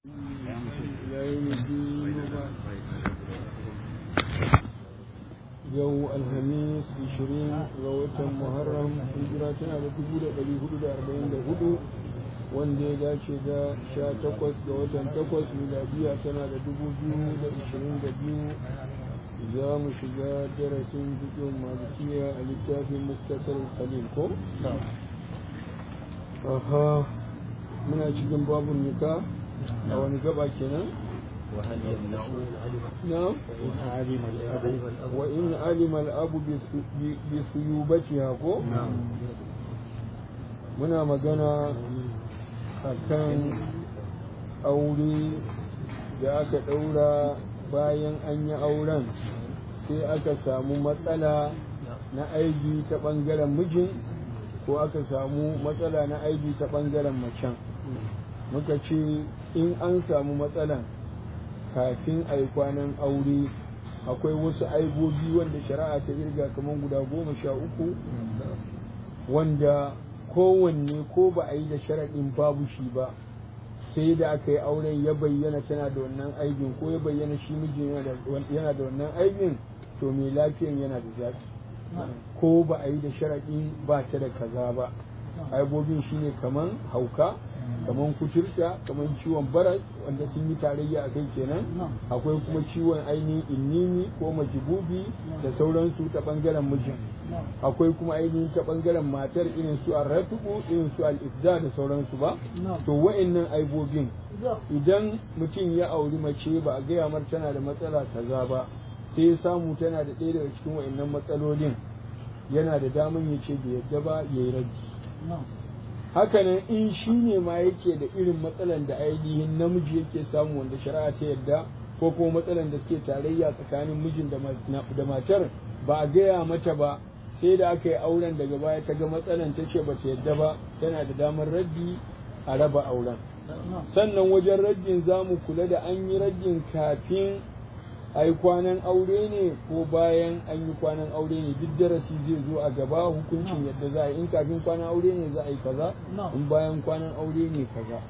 yau alhamis 20 ga watan muharram hijira tana da 1444 wanda ya dace da 18 ga watan 8 miladiya tana da 2022 za mu shiga darasin jikin malikiya a littafin muktasar khalil ko? aha muna cikin babun nika a wani gaba kenan? نعم وإن علم الأب بثيوبتها كو muna magana a kan aure da aka ɗaura bayan an yi auren sai aka samu matsala na aibi ta ɓangaren mijin ko aka samu matsala na aibi ta ɓangaren macen muka ce in an samu matsalan kafin a yi kwanan aure akwai wasu aibobi wanda shari'a ta irga kamar guda goma sha uku wanda kowanne ko ba a yi da sharaɗin babu shi ba sai da aka yi auren ya bayyana tana da wannan aibin ko ya bayyana shi mijin yana da wannan aibin to mai lafiyan yana da zafi ko ba a yi da sharaɗin ba ta da kaza ba aibobin shine kaman hauka kaman kuturta kaman ciwon baras wanda sun yi tarayya a kai kenan akwai kuma ciwon ainihin innini ko majibubi da sauransu ta bangaren mijin akwai kuma ainihin ta bangaren matar irin su arratuku irin su al-ifda da sauransu ba to wa'annan aibobin idan mutum ya auri mace ba a gaya mar tana da matsala kaza ba sai ya samu tana da ɗaya daga cikin wa'annan matsalolin yana da daman ya ce bai yadda ba ya yi raji hakanan in shi ne ma yake da irin matsalan da ainihin namiji yake samu wanda shari'a ta yadda ko kuma matsalan da suke tarayya tsakanin mijin da matar ba a gaya mata ba sai da aka yi auren daga baya ta ga matsalan ta ce ba ta yadda ba tana da damar raddi a raba auren sannan wajen raddin za mu kula da an yi raddin kafin a yi kwanan aure ne ko bayan an yi kwanan aure ne duk darasi zai zo a gaba hukuncin yadda za a yi in kafin kwanan aure ne za a yi kaza in bayan kwanan aure ne kaza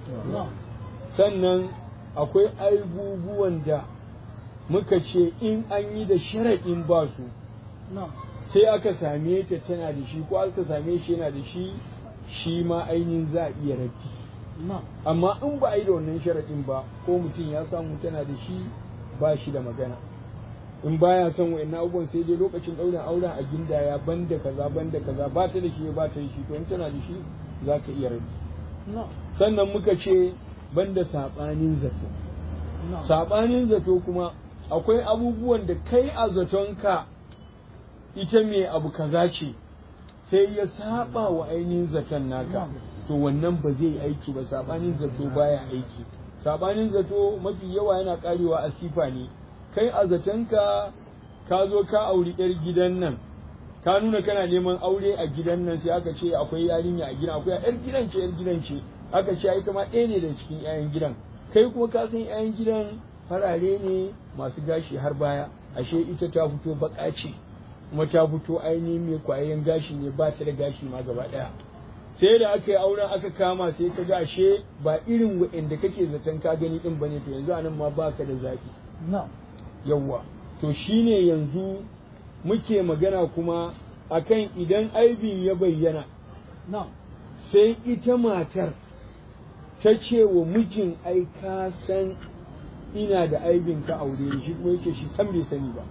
sannan akwai aibubuwan da muka ce in an yi da sharaɗin ba su sai aka same ta tana da shi ko aka same shi yana da shi shi ma ainihin za a iya raddi amma in ba a yi da wannan sharaɗin ba ko mutum ya samu tana da shi ba shi da magana in baya son wa'in abubuwan sai dai lokacin ɗaurin auren a gindaya banda kaza banda kaza ba ta da shi ba ta da shi to in tana da shi za ka iya rabi sannan muka ce banda saɓanin zato saɓanin zato kuma akwai abubuwan da kai a zatonka ita mai abu kaza ce sai ya saba wa ainihin zaton naka to wannan ba zai aiki ba saɓanin zato baya aiki sabanin zato mafi yawa yana karewa a sifa ne kai a zatonka ka zo ka auri yar gidan nan ka nuna kana neman aure a gidan nan sai aka ce akwai yarinya a gidan akwai yar gidan ce yar gidan ce aka ce ita ma ɗaya ne da cikin yayan gidan kai kuma ka san yayan gidan farare ne masu gashi har baya ashe ita ta fito baka ce kuma ta fito ainihin mai kwayan gashi ne ba ta da gashi ma gaba ɗaya sai da aka yi auren aka kama sai ka ga ashe ba irin waɗanda kake zaton ka gani din bane to yanzu anan ma baka da zafi yawwa to shine yanzu muke magana kuma akan idan aibin ya bayyana sai ita matar ta ce wa mijin ai ka san ina da aibin ka aure shi kuma yake shi san bai sani ba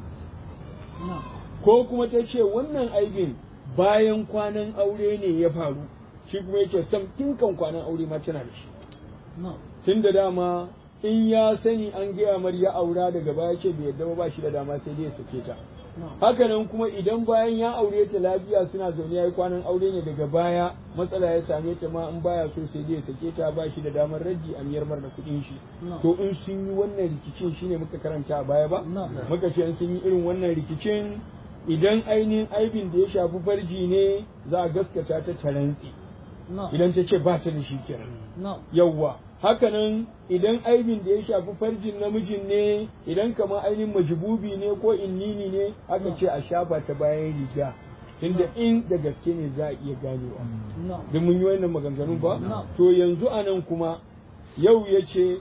ko kuma ta ce wannan aibin bayan kwanan aure ne ya faru shi kuma yake sam tun kan kwanan aure ma tana da shi tun da dama in ya sani an gaya mar ya aura daga baya ce bai yadda ba shi da dama sai dai ya sake ta hakanan kuma idan bayan ya aure ta lafiya suna zaune ya yi kwanan aure ne daga baya matsala ya same ta ma in baya so sai dai ya sake ta ba shi da damar raji a miyar mar da kuɗin shi to in sun yi wannan rikicin shine muka karanta a baya ba muka ce in sun yi irin wannan rikicin idan ainihin aibin da ya shafi farji ne za a gaskata ta tarantsi idan ta ce ba ta da shi kenan yawwa hakanan idan aibin da ya shafi farjin namijin ne idan kamar ainihin majibubi ne ko innini ne aka ce a shafa ta bayan riga tunda in da gaske ne za a iya ganewa da mun yi wannan maganganu ba to yanzu a nan kuma yau ya ce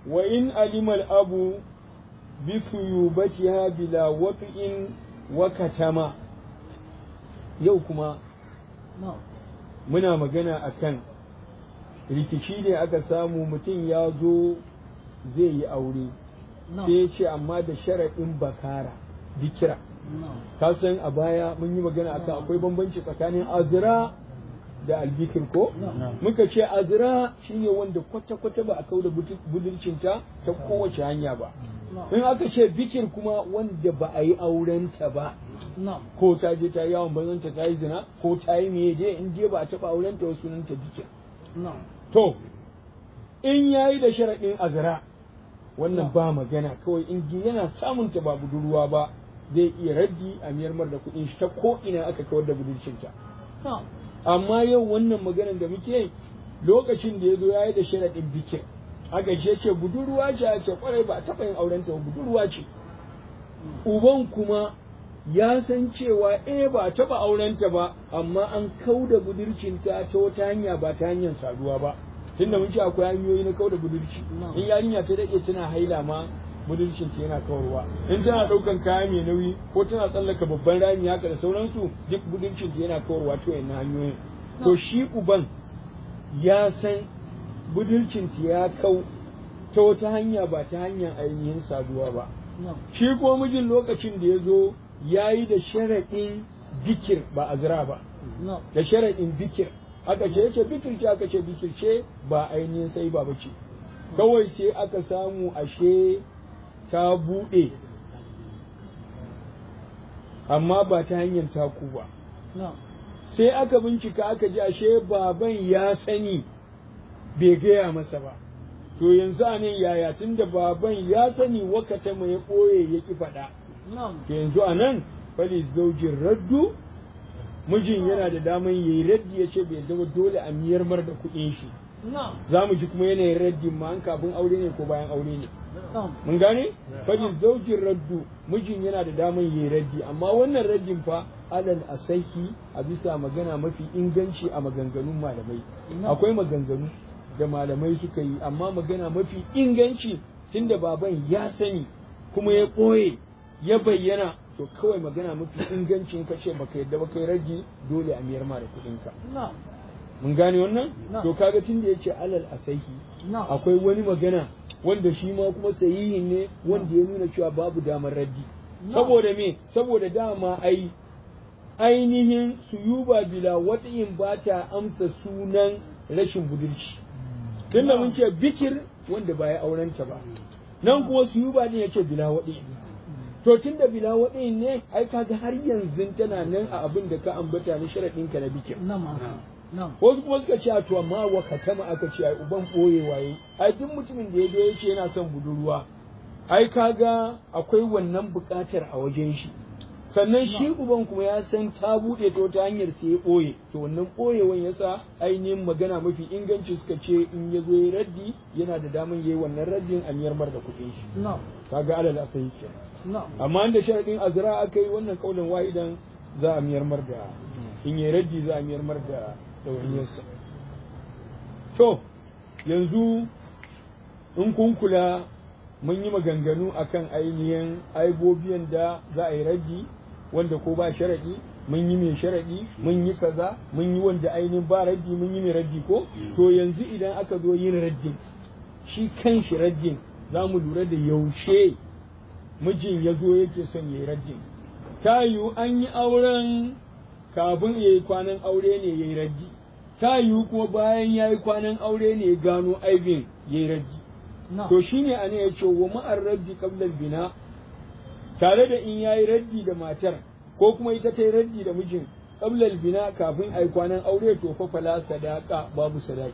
wa in alimal abu bi suyubatiha bila wat'in wa katama yau kuma muna magana akan rikici ne aka samu mutum ya zo zai yi aure sai ya ce amma da sharaɗin bakara dikira ka san a baya mun yi magana akan akwai bambanci tsakanin azira da albikir ko muka ce azira shine wanda kwata-kwata ba a kau da budurcinta ta kowace hanya ba in aka ce bikir kuma wanda ba a yi aurenta ba ko ta je ta yawon banzanta ta yi zina ko ta yi meye dai in je ba a taɓa aurenta wasu sunanta bikir to in yayi da sharaɗin azira wannan ba magana kawai in yana samun ta ba budurwa ba zai iya raddi a miyar mar da kuɗin shi ta ko ina aka kawar da budurcinta amma yau wannan maganar da muke lokacin da ya zo ya yi da sharaɗin bikin aka ce ce budurwa ce a ce kwarai ba a taɓa yin auren ta budurwa ce uban kuma ya san cewa eh ba a taɓa auren ta ba amma an kau da budurcinta ta wata hanya ba ta hanyar saduwa ba tunda mun ce akwai hanyoyi na kau da budurci in yarinya ta daɗe tana haila ma budurcin ta yana kawarwa in tana ɗaukan kaya mai nauyi ko tana tsallaka babban rami haka da sauransu duk budurcin ta yana kawarwa ta wayannan hanyoyin to shi uban ya san budurcin ta ya kau ta wata hanya ba ta hanyar ainihin saduwa ba shi ko mijin lokacin da ya zo ya yi da sharaɗin bikir ba azra ba da sharaɗin bikir aka ce yace bikir ce aka ce bikir ce ba ainihin sai ba bace kawai sai aka samu ashe ta buɗe amma ba ta hanyar taku ba sai aka bincika aka ji ashe baban ya sani bai gaya masa ba to yanzu a nan yaya tun da baban ya sani wakata mai ɓoye ya ki faɗa to yanzu a nan fali zaujin raddu mijin yana da daman ya yi raddi ya ce bai zama dole a miyar mar da kuɗin shi za mu ji kuma yanayin raddin ma an kafin aure ne ko bayan aure ne mun gane fadi zaujin raddu mijin yana da daman yi raddi amma wannan raddin fa alal asahi a bisa magana mafi inganci a maganganun malamai akwai maganganu da malamai suka yi amma magana mafi inganci tunda baban ya sani kuma ya ɓoye ya bayyana to kawai magana mafi ingancin kace baka yadda baka yi raddi dole a miyar ma da kuɗinka mun gane wannan to kaga tunda yace alal asahi akwai wani magana wanda shi ma kuma sahihin ne wanda ya nuna cewa babu damar raddi saboda me saboda dama ai ainihin suyuba bila wata'in ba ta amsa sunan rashin budurci tunda mun ce bikir wanda ba ya aurenta ba nan kuma suyuba ne yace bila wata'in to tunda bila wata'in ne ai kaga har yanzu tana nan a abin da ka ambata na sharadin ka na bikir wasu kuma suka ce to amma wa katama aka ce ai uban boye waye ai duk mutumin da ya zo yace yana son budurwa ai kaga akwai wannan buƙatar a wajen shi sannan shi uban kuma ya san ta buɗe ta wata hanyar sai ya ɓoye to wannan ɓoyewan yasa ainihin magana mafi inganci suka ce in ya zo ya raddi yana da daman yayi wannan raddin a miyar mar da kuɗin shi kaga alal asai ke amma inda sharadin azra aka yi wannan kaulin wahidan za a miyar mar da in yi raddi za a miyar mar da ɗawainiyarsa to yanzu in kun kula mun yi maganganu akan ainihin aibobiyan da za a yi raddi wanda ko ba sharaɗi mun yi mai sharaɗi mun yi kaza mun yi wanda ainihin ba raddi mun yi mai raddi ko to yanzu idan aka zo yin raddin shi kan shi raddin za mu lura da yaushe mijin ya zo yake son ya yi raddin ta yiwu an yi auren kafin ya yi kwanan aure ne ya yi raddi ta yiwu kuma bayan ya yi kwanan aure ne ya gano aibin ya yi raddi to shine a ne ya ce wa ma'ar raddi qabla bina tare da in yayi raddi da matar ko kuma ita ta yi raddi da mijin qabla bina kafin ai kwanan aure to fa fala sadaka babu sadaki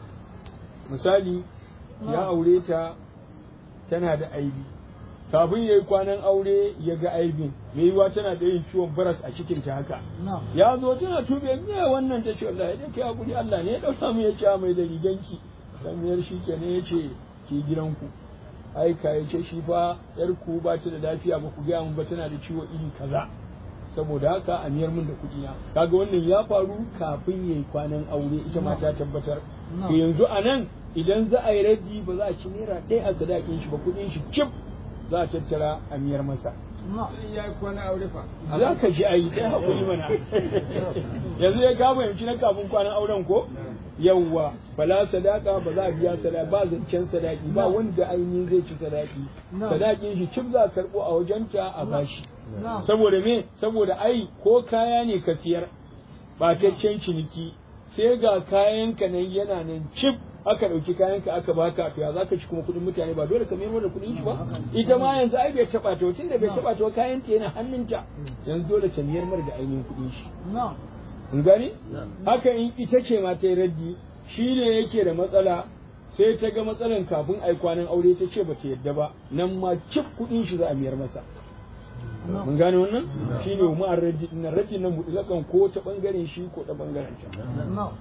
misali ya aure ta tana da aibi kafin yayi kwanan aure ya ga aibin mai yiwa tana da yin ciwon baras a cikin ta haka ya zo tana tube ne wannan ta ce wallahi dai kai hakuri Allah ne ya dauka mu ya ce mai da riganki dan shi kenan ya ce ke gidanku aika ya ce shi fa yar ku ba ta da lafiya ba ku gaya mun ba tana da ciwo iri kaza saboda haka a miyar mun da kuɗi na kaga wannan ya faru kafin yayi kwanan aure ita ma ta tabbatar to yanzu a nan idan za a yi raddi ba za a ci naira ɗaya a sadakin shi ba kuɗin shi cif za a tattara a miyar masa ya yi kwana aure fa za ka ji a yi ɗaya haƙuri mana yanzu ya kama yanci na kafin kwanan auren ko yawwa bala sadaka ba za a biya sadaka ba zancen sadaki ba wanda ainihin zai ci sadaki sadakin shi cif za a karɓo a wajenta a bashi saboda me saboda ai ko kaya ne ka siyar ɓataccen ciniki sai ga kayanka nan yana nan cif aka ɗauki kayanka aka baka to ya za ka ci kuma kuɗin mutane ba dole ka mayar da kuɗin shi ba ita ma yanzu ai bai taɓa ta tunda bai taɓa ta kayan ta yana hannunta yanzu dole ta miyar mar da ainihin kuɗin shi in gani haka in ita ce ma ta yi raddi shi ne yake da matsala sai ta ga matsalan kafin ai kwanan aure ta ce ba ta yadda ba nan ma cif kuɗin shi za a miyar masa mun gane wannan shi ne mu raddi na raddi nan mutlakan ko ta bangaren shi ko ta bangaren ta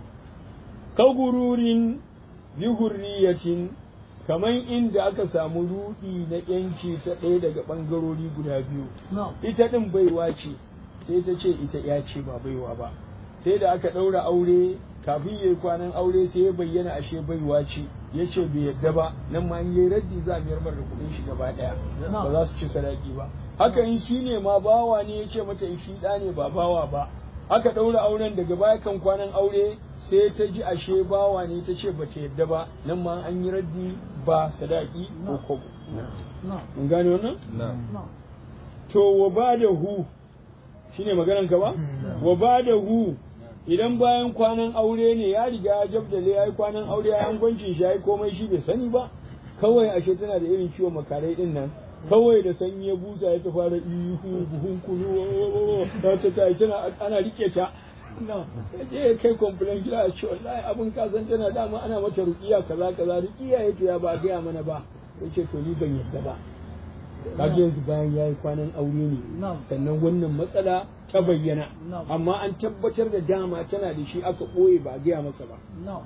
kagururin bihurriyatin kaman inda aka samu rudi na yanci ta ɗaya daga ɓangarori guda biyu ita ɗin baiwa ce sai ta ce ita ya ce ba baiwa ba sai da aka ɗaura aure kafin ya yi kwanan aure sai ya bayyana ashe baiwa ce ya ce bai yadda ba nan ma in yi raddi za a miyar da kuɗin shi gaba ɗaya ba za su ci sadaki ba haka in shi ne ma bawa ne ya ce mata in shi ɗa ne ba bawa ba aka ɗaura auren daga baya kan kwanan aure sai ta ji ashe bawa ne ta ce bata yadda ba nan ma an yi raddi ba sadaki ko kobo mun gane wannan to wa ba da hu shine maganan ka ba wa ba da hu idan bayan kwanan aure ne ya riga ya jabdale ya yi kwanan aure ya gwancin shi ya yi komai shi bai sani ba kawai ashe tana da irin ciwon makarai din nan kawai da sanyi ya busa ya ta fara ihu buhun kunu ta ta ta tana ana rike ta na je kai complain gida a ce wallahi abin ka san tana dama ana mata ruqiya kaza kaza ruqiya yake ya ba gaya mana ba yace to ni ban yadda ba kaga yanzu bayan yayi kwanan aure ne sannan wannan matsala ta bayyana amma an tabbatar da dama tana da shi aka ɓoye ba gaya masa ba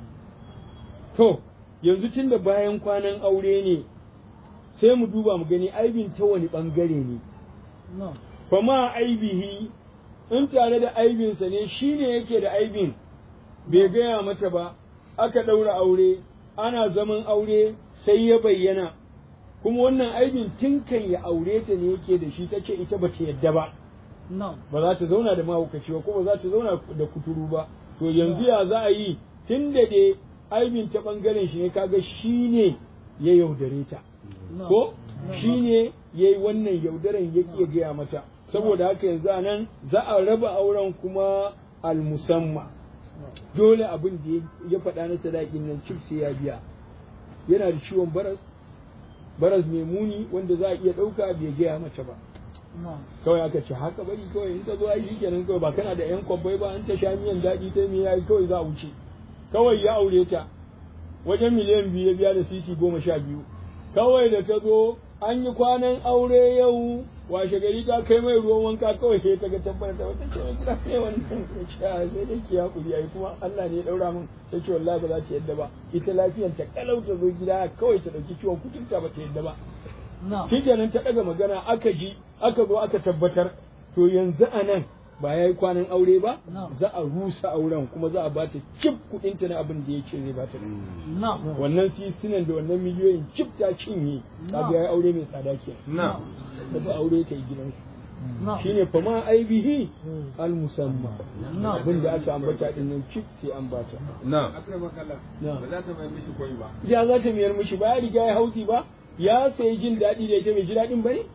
to yanzu tun da bayan kwanan aure ne sai mu duba mu gani aibin ta wani ɓangare ne fa ma aibihi in tare da aibinsa ne shi ne yake da aibin bai gaya mata ba aka ɗaura aure ana zaman aure sai ya bayyana kuma wannan aibin tun kan ya aure ta ne yake da shi ta ce ita ba ta yadda ba ba za ta zauna da mahaukaci ba ko ba za ta zauna da kuturu ba to yanzu ya za a yi tun da dai aibin ta ɓangaren shi ne kaga shi ne ya yaudare ta ko shi ne ya yi wannan yaudaren ya ƙi gaya mata saboda haka yanzu a nan za a raba auren kuma almusamma dole abin da ya faɗa na sadakin nan cif sai ya biya yana da ciwon baras baras mai muni wanda za a iya ɗauka bai gaya mata ba kawai aka ce haka bari kawai in ta zo ai shi kenan kawai ba kana da yan kwabbai ba an ta sha miyan daɗi ta me yayi kawai za a wuce kawai ya aure ta wajen miliyan biyu ya biya da sisi goma sha biyu kawai da ta zo an yi kwanan aure yau washe gari ta kai mai ruwan wanka kawai sai ta ga tabbata ta wata ce mai gida ne wannan sai dai ki hakuri ai kuma Allah ne ya daura min ta ce wallahi ba za ta yadda ba ita lafiyan ta kalau ta zo gida kawai ta dauki ciwon kuturta ba ta yadda ba kenan ta daga magana aka ji aka zo aka tabbatar to yanzu a nan ba ya yi kwanan aure ba za a rusa auren kuma za a ba ta cif kuɗinta na abin da ya ce zai ba ta wannan sisinan da wannan miliyoyin cif ta cinye kaga ya yi aure mai tsada ke da ba aure ta yi gidansu shine fa ma aibihi al musamma abin da aka ambata din nan cif sai an bata na ba za ta mai mishi koyi ba ya za ta miyar mishi ba ya riga ya hauti ba ya sayi jin daɗi da ita mai ji daɗin ba ne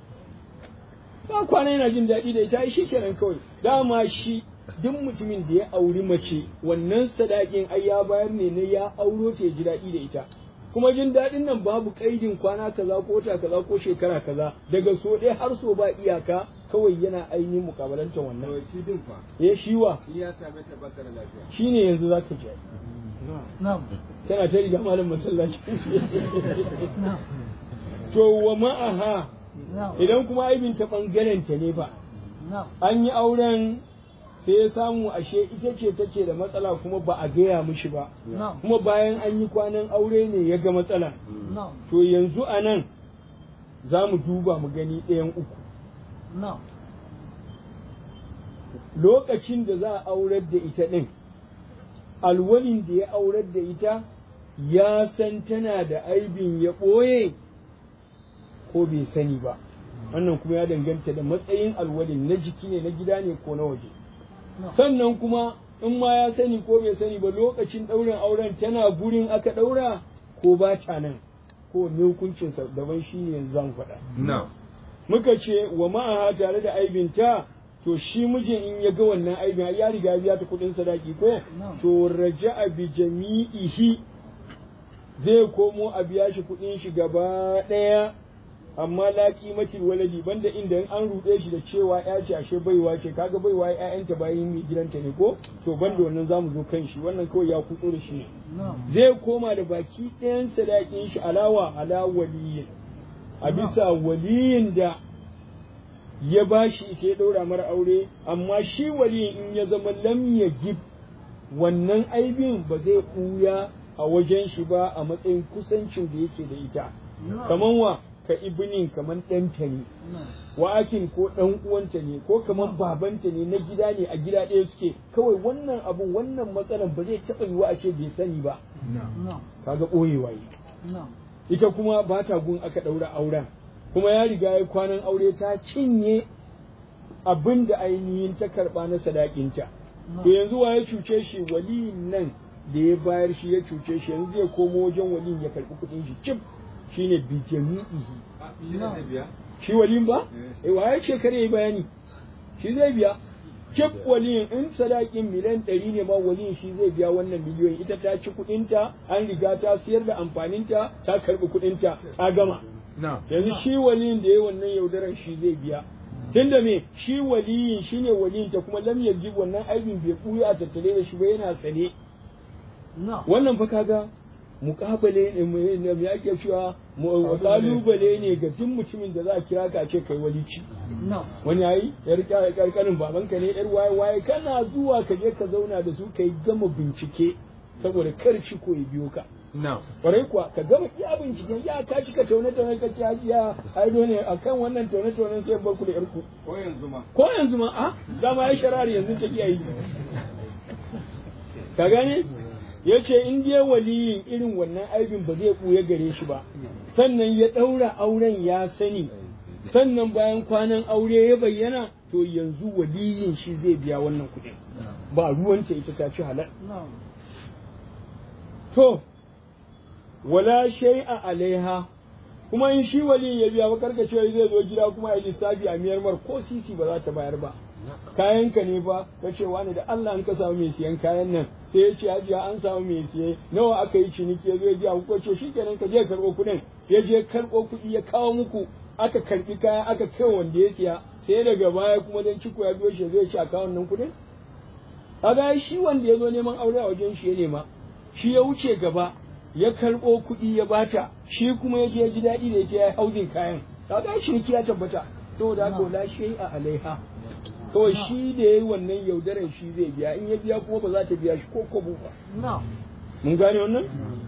ba kwana yana jin daɗi da ita shi kenan kawai dama shi duk mutumin da ya auri mace wannan sadakin ai ya bayar ne na ya auro ta ji daɗi da ita kuma jin daɗin nan babu ƙaidin kwana kaza ko wata kaza ko shekara kaza daga so ɗaya har so ba iyaka kawai yana ainihin mukabalantar wannan shi din fa ya shi wa shi ya same ta baka da lafiya shine yanzu za ka ji tana ta riga malam masallaci to wa ma'aha idan kuma aibin ta ɓangaren ta ne ba an yi auren sai ya samu ashe ita ce take da matsala kuma ba a gaya mishi ba kuma bayan an yi kwanan aure ne ya ga matsala to yanzu a nan za mu duba mu gani ɗayan uku lokacin da za a aurar da ita ɗin alwalin da ya aurar da ita ya san tana da aibin ya ɓoye ko bai sani ba wannan kuma ya danganta da matsayin alwalin na jiki ne na gida ne ko na waje sannan kuma in ma ya sani ko bai sani ba lokacin ɗaurin auren tana gurin aka ɗaura ko ba ta nan ko ne hukuncinsa daban shi ne yanzu zan faɗa muka ce wa ma'aha tare da aibinta to shi mijin in ya ga wannan aibin ya riga ya biya ta kuɗin sadaki ko to raja'a bi jami'ihi zai komo a biya shi kuɗin shi gaba ɗaya amma la kimatil waladi banda inda in an ruɗe shi da cewa ya ce ashe baiwa ce kaga baiwa ƴaƴanta bayan mai gidanta ne ko to banda wannan zamu zo kan shi wannan kawai ya kutso da shi ne zai koma da baki ɗayan sadakin shi alawa ala waliyin a bisa waliyin da ya bashi ita ya ɗaura mara aure amma shi waliyin in ya zama lam ya gib wannan aibin ba zai ɓuya a wajen shi ba a matsayin kusancin da yake da ita kaman wa ka ibinin kaman ɗanta ne wa akin ko ɗan uwanta ne ko kaman babanta ne na gida ne a gida ɗaya suke kawai wannan abun wannan matsalan ba zai taɓa yiwa a ce bai sani ba kaga ɓoyewa yi ita kuma ba ta gun aka ɗaura auren kuma ya riga ya kwanan aure ta cinye abin da ainihin ta karɓa na sadakinta to yanzu wa ya cuce shi waliyin nan da ya bayar shi ya cuce shi yanzu zai komo wajen waliyin ya karɓi kuɗin shi cif shine bi jami'ihi shi waliyin ba eh wa ya ce kare yayi bayani shi zai biya cif waliyin in sadakin miliyan ɗari ne ma waliyin shi zai biya wannan miliyoyin ita ta ci kuɗinta an riga ta siyar da amfaninta ta karɓi kuɗinta ta gama yanzu shi waliyin da ya wannan yaudaran shi zai biya tunda me shi waliyin shine waliyin ta kuma lam yajib wannan aibin bai buya a tattare da shi ba yana sane wannan fa kaga mukabale ne me yake cewa kalubale ne ga duk mutumin da za a kira ka ce kai walici wani yayi yar karkarin babanka ne yar waye waye kana zuwa ka je ka zauna da su kai gama bincike saboda kar ci ko ya biyo ka kwarai kuwa ka gama iya binciken ya ka cika taune taune ka ci hajiya aido ne akan wannan taune taune sai bar ku da yarku ko yanzu ma ko yanzu ma a dama ya sharari yanzu ta kiyaye ka gane ya ce in dai waliyin irin wannan aibin ba zai ɓuya gare shi ba sannan ya ɗaura auren ya sani sannan bayan kwanan aure ya bayyana to yanzu waliyin shi zai biya wannan kuɗin ba ruwanta ita ta ci halal to wala shay'a alaiha kuma in shi wali ya biya bakar ka cewa zai zo gida kuma ya lissafi a miyar mar ko sisi ba za ta bayar ba kayan ka ne fa ka ce wani da Allah an ka samu mai siyan kayan nan sai ya ce hajiya an samu mai siye nawa aka yi ciniki ya zo ya biya ko ce shikenan ka je karɓo kuɗin ya je karɓo kuɗi ya kawo muku aka karɓi kaya aka kai wanda ya siya sai daga baya kuma dan ciko ya biyo shi zai ci a kawon nan kuɗin kaga shi wanda ya zo neman aure a wajen shi ya nema shi ya wuce gaba ya karɓo kuɗi ya bata shi kuma ya je ji daɗi da ita ya hauzin kayan kaga shi ya tabbata saboda haka wala shi a alaiha kawai shi da yayi wannan yaudaran shi zai biya in ya biya kuma ba za ta biya shi ko kobo ba mun gane wannan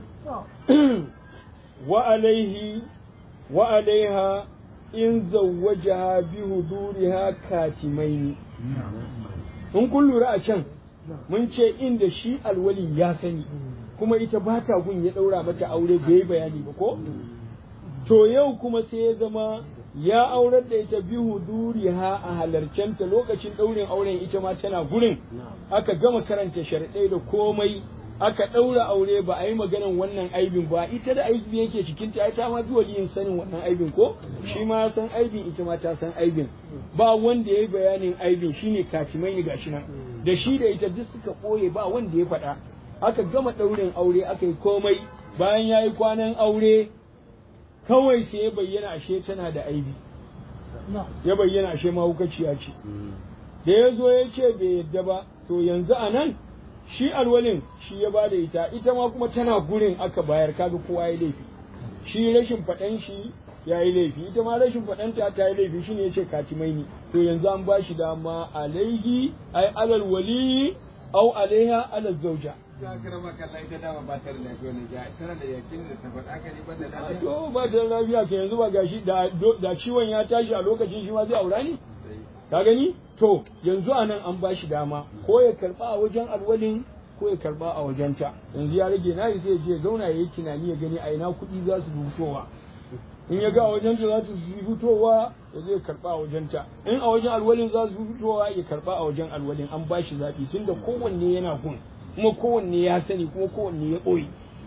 wa alaihi wa alaiha in zawwajaha bi huduriha katimaini in kun lura a can mun ce inda shi alwali ya sani kuma ita ba ta gun ya ɗaura mata aure bai bayani ba ko? To yau kuma sai ya zama ya aurar da ita bi huduriha a halarcenta lokacin ɗaurin auren ita ma tana gurin aka gama karanta sharɗai da komai aka ɗaura aure ba a yi maganan wannan aibin ba ita da aibi yake cikin ta ta ma zuwa yin sanin wannan aibin ko shi ma san aibin ita ma ta san aibin ba wanda ya yi bayanin aibin shine katimai ne gashi nan da shi da ita duk suka ɓoye ba wanda ya faɗa aka gama ɗaurin aure aka yi komai bayan ya yi kwanan aure kawai sai ya bayyana ashe tana da aibi ya bayyana ashe mahaukaciya ce da ya zo ya ce bai yadda ba to yanzu a nan shi alwalin shi ya ba da ita ita ma kuma tana gurin aka bayar kaga kowa ya laifi shi rashin faɗan shi ya yi laifi ita ma rashin faɗanta ta yi laifi shine ya ce katimai ne to yanzu an ba shi dama alaihi ai alal wali au alaiha alal zauja ya kira maka Allah ita dama ba ta da lafiya ne ya tana da yakin da ta faɗa ka ne banda lafiya to ba ta da lafiya ke yanzu ba gashi da da ciwon ya tashi a lokacin shi ma zai aura ne ka gani to yanzu a nan an ba shi dama ko ya karɓa a wajen alwalin ko ya karba a wajenta yanzu ya rage na sai ya je ya zauna ya yi tunani ya gani a ina kuɗi za su fitowa in ya ga a wajenta za su fitowa ya zai karba a wajenta in a wajen alwalin za su fitowa ya karba a wajen alwalin an ba shi zaɓi tunda kowanne yana gun kuma kowanne ya sani kuma kowanne ya ɓoye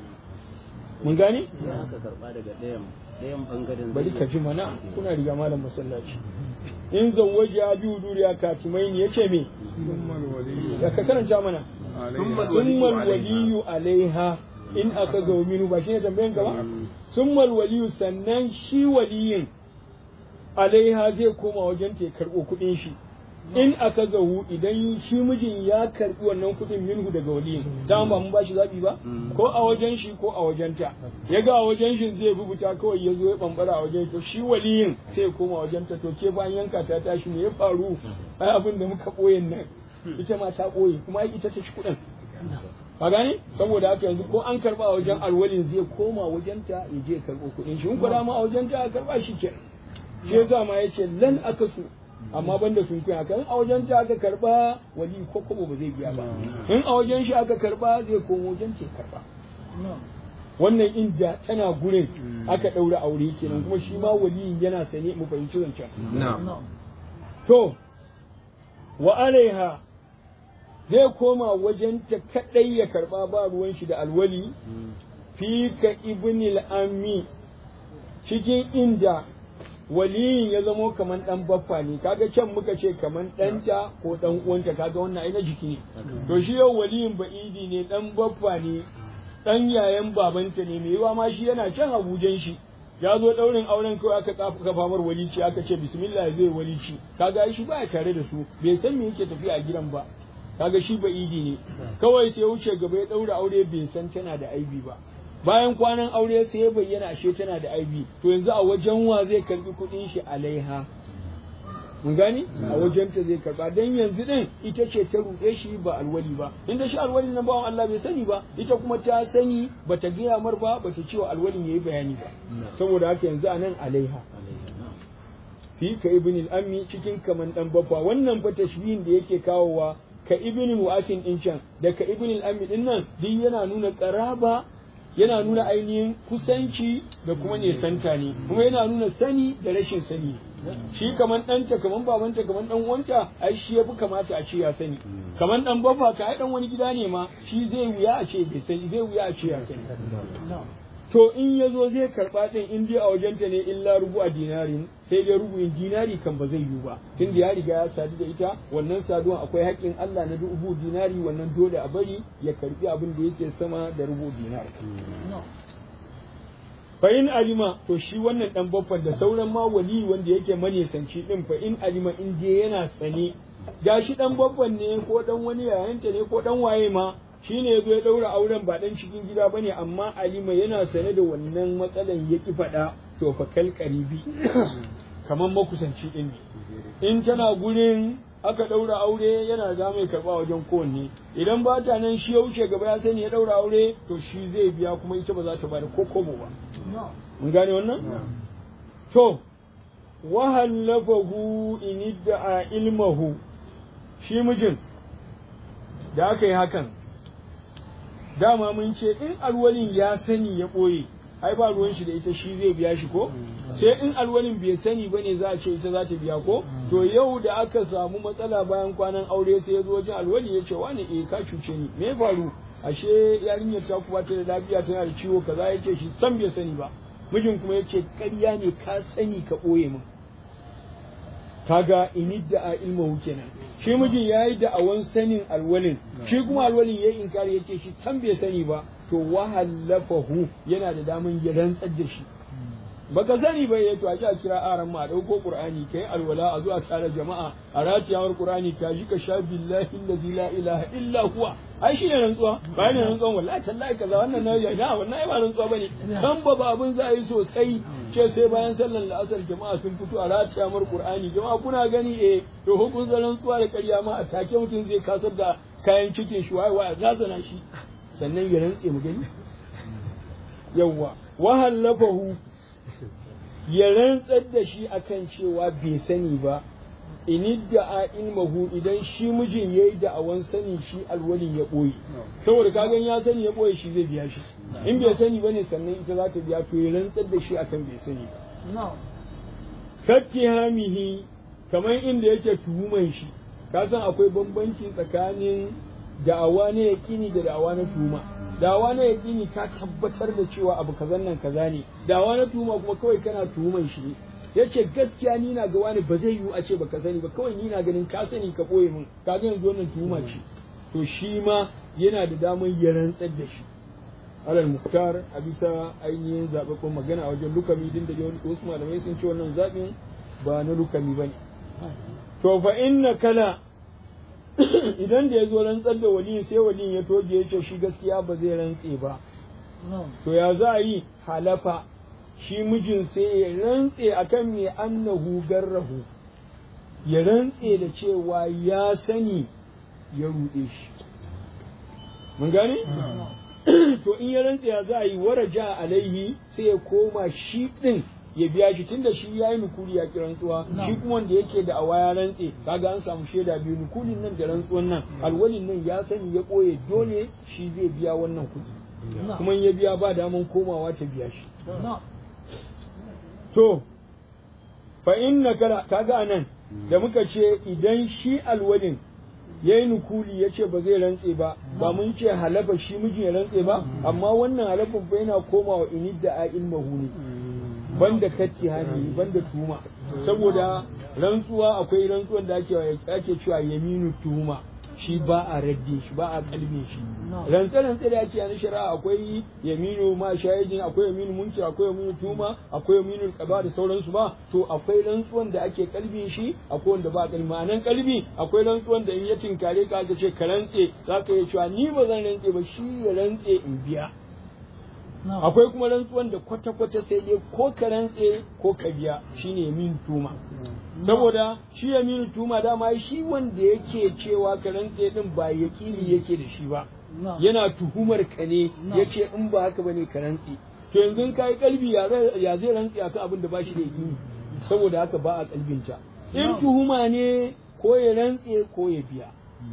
mun gane Idan aka karɓa daga ɗayan ɗayan ɓangaren bari ka ji mana kuna riga malam masallaci in zawwaji ya biyu duriya katimai ne yace me ya ka karanta mana summal waliyu alaiha in aka ga minu ba shine tambayan ka ba summal waliyu sannan shi waliyin alaiha zai koma wajen ta karɓo kuɗin shi in aka zahu idan shi mijin ya karɓi wannan kuɗin minhu daga waliyin dama ba mun ba shi zaɓi ba ko a wajen shi ko a wajen ta ya ga a wajen shi zai rubuta kawai ya zo ya bambara a wajen to shi waliyin sai ya koma wajen ta to ke bayan yanka ta tashi me ya faru ai abin da muka ɓoye nan ita ma ta ɓoye kuma ai ita ta ci kuɗin ka gane saboda haka yanzu ko an karba a wajen alwalin zai koma wajen ta ya je karɓo kuɗin shi in ko dama a wajen ta karba shi kenan shi yasa ma yace lan akasu amma banda sun kuya kan a wajen ta aka karba wali ko kobo ba zai biya ba in a wajen shi aka karba zai komo wajen ke karba wannan inda tana gurin aka daura aure kenan kuma shi ma wali yana sane mu fahimci zancen to wa alaiha zai koma wajen ta kadai ya karba ba ruwan shi da alwali fi ka ibnil ammi cikin inda waliyin ya zamo kaman dan baffa ne kaga can muka ce kaman ɗanta ko dan uwanta kaga wannan ai na jiki ne to shi yau waliyin ba'idi ne dan baffa ne dan yayan babanta ne mai yiwa ma shi yana can abujan shi ya zo daurin auren kawai aka kafa mar walici aka ce bismillah zai walici kaga shi baya tare da su bai san me yake tafiya a gidan ba kaga shi ba'idi ne kawai sai wuce gaba ya daura aure bai san tana da aibi ba bayan kwanan aure sai ya bayyana ashe tana da aibi to yanzu a wajen wa zai karbi kuɗin shi alaiha mun gani a wajen ta zai karba dan yanzu din ita ce ta ruɗe shi ba alwali ba inda shi alwali nan bawan Allah bai sani ba ita kuma ta sani bata gaya mar ba bata ce wa alwalin yayi bayani ba saboda haka yanzu anan alaiha fi ka ibn al-ammi cikin kaman dan babba wannan fa tashbihin da yake kawowa ka ibn mu'akin din can da ka ibn al-ammi din nan duk yana nuna qaraba yana nuna ainihin kusanci da kuma nesanta ne kuma yana nuna sani da rashin sani shi kaman ɗanta kaman babanta kaman ɗan uwanta ai shi yafi kamata a ce ya sani kaman ɗan bafa ka ai ɗan wani gida ne ma shi zai wuya a ce bai sani zai wuya a ce ya sani to in ya zo zai karɓa ɗin in dai a wajenta ne illa rubu a dinarin sai dai rubu'in dinari kan ba zai yiwu ba tun da ya riga ya sadu da ita wannan saduwan akwai haƙƙin Allah na rubu dinari wannan dole a bari ya karɓi abin da yake sama da rubu dinari fa in alima to shi wannan dan baffan da sauran ma wali wanda yake manesanci din fa in alima in je yana sane gashi dan baffan ne ko dan wani yayanta ne ko dan waye ma shine yazo ya daura auren ba dan cikin gida bane amma alima yana sane da wannan matsalan yaki faɗa to fa kal qaribi kaman makusanci din ne in tana gurin aka daura aure yana da mai karba wajen kowanne idan ba ta nan shi ya wuce gaba ya sani ya daura aure to shi zai biya kuma ita ba za ta bada ko kobo ba mun gane wannan to wa hallafahu in idda'a ilmahu shi mijin da aka yi hakan dama mun ce in alwalin ya sani ya ɓoye ai ba ruwan shi da ita shi zai biya shi ko sai in alwalin bai sani bane za a ce ita za ta biya ko to yau da aka samu matsala bayan kwanan aure sai ya zo wajen alwali ya ce wani eh ka cuce ni me ya faru ashe yarinyar ta kuma ta da lafiya tana da ciwo kaza yake shi san bai sani ba mijin kuma yace ƙarya ne ka sani ka ɓoye min kaga inidda a ilmahu kenan shi mijin yayi da awan sanin alwalin shi kuma alwalin yayi inkari yake shi san bai sani ba to wahallafahu yana da daman ya rantsar da shi baka sani ba yato a ji a kira aran ma a dauko qur'ani kai alwala a zuwa tare jama'a a ratiyawar qur'ani ka ji ka sha billahi allazi la ilaha illa huwa ai shi ne rantsuwa ba ne rantsuwa wallahi tallahi kaza wannan na ya na wannan ai ba rantsuwa bane kan ba ba abun za a yi sosai ce sai bayan sallar la'asar jama'a sun fito a ratiyawar qur'ani jama'a kuna gani eh to hukun rantsuwa da ƙarya ma a take mutum zai kasar da kayan cikin shi wai wai razana shi sannan ya rantse mu gani yawwa wahallafahu ya rantsar da shi akan cewa bai sani ba inidda ilmahu idan shi mijin yayi da'awan sani shi alwalin ya boye saboda kagan ya sani ya boye shi zai biya shi in bai sani bane sannan ita za ta biya to ya rantsar da shi akan bai sani ba kattihamihi kamar inda yake tuhuman shi ka san akwai bambanci tsakanin da'awa na yaƙini da da'awa na tuhuma da'awa na yaƙini ka tabbatar da cewa abu kazan nan kaza ne da'awa na tuhuma kuma kawai kana tuhuman shi ne yace gaskiya ni na ga wani ba zai yiwu a ce baka sani ba kawai ni na ganin ka sani ka boye min ka ga yanzu wannan tuhuma ce to shi ma yana da damar ya rantsar da shi alal muktar a bisa ainihin zaɓaɓɓen magana a wajen lukami din da wasu malamai sun ce wannan zaɓin ba na lukami ba ne to fa inna kala idan da ya zo rantsar da waliyin sai waliyin ya toge ya ce shi gaskiya ba zai rantse ba to ya za a yi halafa shi mijin sai ya rantse akan me annahu garrahu ya rantse da cewa ya sani ya ruɗe shi mun gane to in ya rantse ya za a yi waraja alaihi sai ya koma shi ɗin ya biya shi tunda shi ya yi nukuli ya ki rantsuwa shi kuma wanda yake da awa ya rantse kaga an samu shaida biyu nukulin nan da rantsuwan nan alwalin nan ya sani ya ɓoye dole shi zai biya wannan kuɗi kuma ya biya ba daman komawa ta biya shi to fa inna kala kaga anan da muka ce idan shi alwalin ya yi nukuli ya ce ba zai rantse ba ba mun ce halafa shi mijin ya rantse ba amma wannan halafin fa yana komawa inidda a ilmahu ne banda katti hani banda tuma saboda rantsuwa akwai rantsuwan da ake ake cewa yaminu tuma shi ba a radde shi ba a kalme shi rantsa rantsa da ake na shari'a akwai yaminu ma shahidin akwai yaminu munki akwai yaminu tuma akwai yaminu qada da sauransu ba to akwai rantsuwan da ake kalbe shi akwai wanda ba a kalbi ma'anan kalbi akwai rantsuwan da in ya tinkare ka aka ce ka rantse zaka yi cewa ni ba zan rantse ba shi ya rantse in biya akwai kuma rantsuwan da kwata-kwata sai dai ko ka rantse ko ka biya shine yamin tuma saboda shi yamin tuma dama shi wanda yake cewa ka rantse din ba yakili yake da shi ba yana tuhumar ka ne yace in ba haka bane ka rantse to yanzu ka yi kalbi ya zai rantse akan abin da ba shi da yakini saboda haka ba a kalbinta in tuhuma ne ko ya rantse ko ya biya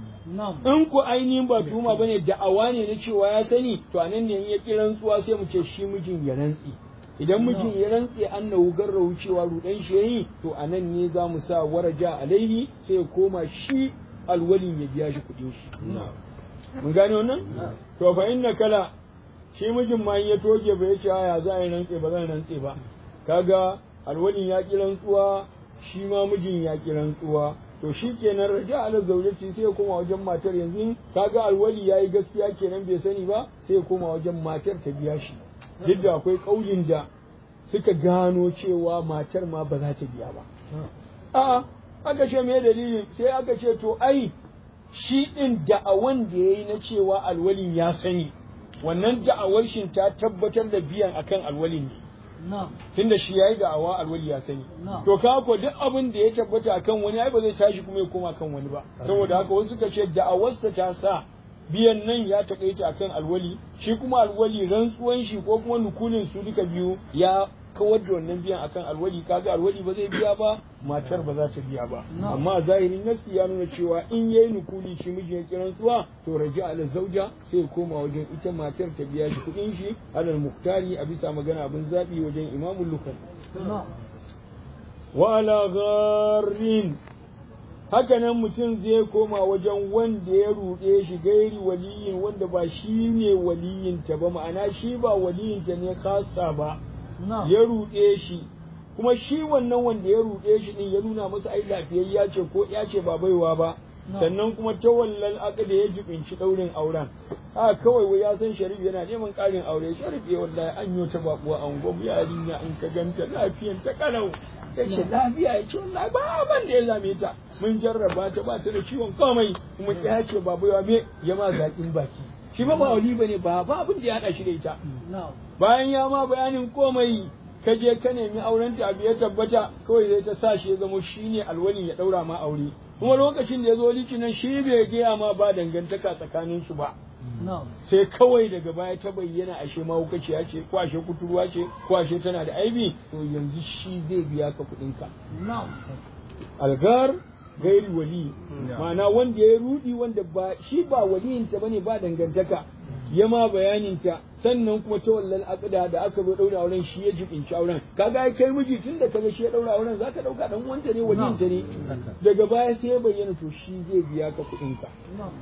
in ku ainihin ba tuhuma bane da'awa ne na cewa ya sani to anan ne in ya ki rantsuwa sai mu ce shi mijin ya rantsi idan mijin ya rantse annahu garrahu cewa rudan shi yayi to anan ne za mu sa waraja alaihi sai ya koma shi alwalin ya biya shi kuɗin shi mun gane wannan to fa inna kala shi mijin ma in ya toge ba yace ya za a yi rantse ba zan rantse ba kaga alwalin ya ki rantsuwa shi ma mijin ya ki rantsuwa to shi kenan raja ala zaujati sai ya koma wajen matar yanzu kaga alwali yayi gaskiya kenan bai sani ba sai ya koma wajen matar ta biya shi duk da akwai kaulin da suka gano cewa matar ma ba za ta biya ba a'a aka ce me dalili sai aka ce to ai shi din da'awan da yayi na cewa alwalin ya sani wannan da'awar shin ta tabbatar da biyan akan alwalin ne tunda shi yayi da'awa alwali ya sani to ka ko duk abin da ya tabbata akan wani ai ba zai tashi kuma ya koma kan wani ba saboda haka wasu suka ce da'awarsa ta sa biyan nan ya takaita akan alwali shi kuma alwali rantsuwan shi ko kuma nukulin su duka biyu ya kawar da wannan biyan akan alwali kaga alwali ba zai biya ba matar ba za ta biya ba amma zahirin nafsi ya nuna cewa in yayi nukuli shi miji ya kiran tsuwa to raja ala zauja sai koma wajen ita matar ta biya shi kudin shi alal muktari a bisa magana abin zabi wajen imamul lukan wa ala gharin haka nan mutum zai koma wajen wanda ya ruɗe shi gairi waliyin wanda ba shi ne waliyinta ba ma'ana shi ba waliyinta ne khasa ba ya ruɗe shi kuma shi wannan wanda ya ruɗe shi din ya nuna masa ai lafiyayya ce ko ya ce ba baiwa ba sannan kuma ta wallan aka da ya jibinci ɗaurin auren a kawai wai ya san sharif yana neman ƙarin aure sharif ya wallahi an yi ta babuwa an gwam yarinya an ka ganta lafiyan ta kalau ya ce lafiya ya ce wallahi ba ban da ya zame ta mun jarraba ta ba ta da ciwon komai kuma ya ce ba baiwa me ya ma zaƙin baki shi ba ba wali bane ba ba abin da ya haɗa shi da ita bayan ya ma bayanin komai ka je ka nemi auren ta abu ya tabbata kawai zai ta sa shi ya zama shine alwalin ya daura ma aure kuma lokacin da ya zo litinin shi bai gaya ma ba dangantaka tsakanin su ba sai kawai daga baya ta bayyana ashe mahaukaciya ce ko ashe kuturwa ce ko ashe tana da aibi to yanzu shi zai biya ka kuɗin ka algar gairi wali ma'ana wanda ya rudi wanda ba shi ba waliyinta bane ba dangantaka ya ma bayaninta sannan kuma ta wallal aqda da aka zo daura auren shi ya jibinci auren kaga ai kai miji tun da kaga shi ya daura auren zaka dauka dan wanta ne waliyinta ne daga baya sai ya bayyana to shi zai biya ka kuɗin ka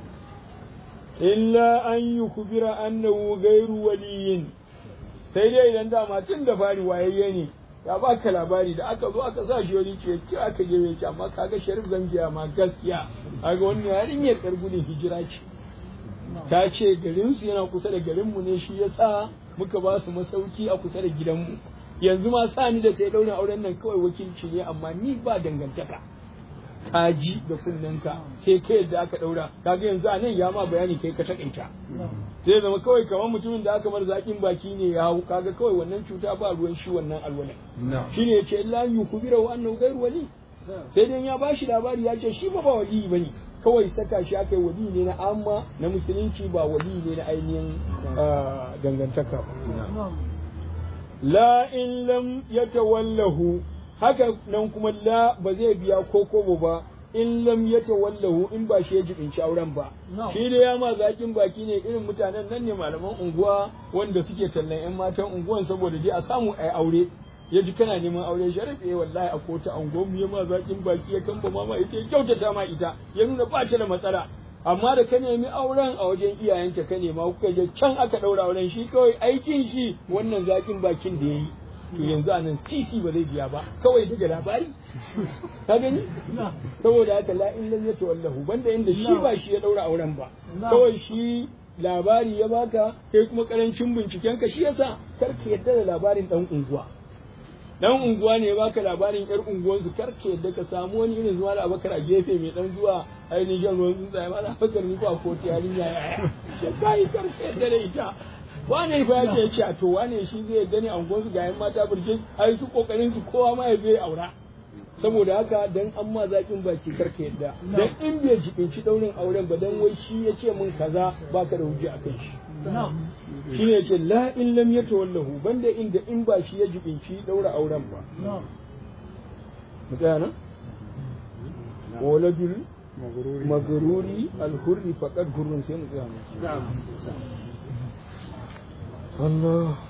illa an yukbira annahu gairu waliyin sai dai idan dama tun da fari wayayye ne ya baka labari da aka zo aka sa shi wani ce ki aka je ki amma kaga sharif zangiya ma gaskiya kaga wannan yarinyar yar gudun hijira ce ta ce garinsu yana kusa da garinmu ne shi yasa muka ba su masauki a kusa da gidanmu yanzu ma sa ni da ta yi ɗaurin auren nan kawai wakilci ne amma ni ba dangantaka ka ji da kunnenka sai kai yadda aka ɗaura kaga yanzu a nan ya ma bayani kai ka takaita zai zama kawai kamar mutumin da aka bar zaƙin baki ne ya hau kaga kawai wannan cuta ba ruwan shi wannan alwala shine ya ce illa yukubira wa annahu ghairu wali sai dai ya bashi labari ya ce shi ba ba wali bane kawai saka shi aka yi wali ne na amma na musulunci ba wali ne na ainihin dangantaka ba la in lam yatawallahu haka nan kuma la ba zai biya ko kobo ba in lam yatawallahu in ba shi ya jibinci auren ba shi da ya ma zakin baki ne irin mutanen nan ne malaman unguwa wanda suke tallan yan matan unguwan saboda dai a samu ai aure ya ji kana neman aure sharif eh wallahi a kota ango mu ma zakin baki ya kamba mama ita ya kyautata ma ita ya nuna ba ta da matsala amma da ka nemi auren a wajen iyayenta ka nema kuka je can aka daura auren shi kawai aikin shi wannan zakin bakin da yayi to yanzu anan sisi ba zai biya ba kawai daga labari ka gani saboda haka la in lam yatawallahu banda inda shi ba shi ya daura auren ba kawai shi labari ya baka kai kuma karancin binciken ka shi yasa kar ka yadda da labarin dan unguwa dan unguwa ne baka labarin yar unguwansu kar ka yadda ka samu wani irin zuwa da abakar a gefe mai dan zuwa ainihin ruwan tsuntsaye ma da abakar ni ba ko yarinya ya ya kai kar ka yadda da ita wane fa ya ce ce to wane shi zai yadda ne a unguwansu ga yan mata burjin ai su kokarin su kowa ma ya zai aura saboda haka dan an ma zakin baki kar ka yadda dan in bai jibinci daurin auren ba dan wai shi ya ce min kaza baka da hujja akan shi shi ne ce la in lam yatawallahu banda inda in ba shi ya jibinci daura auren ba mu tsaya nan waladul magruri alhurri faqad hurrun sai mu tsaya nan sallallahu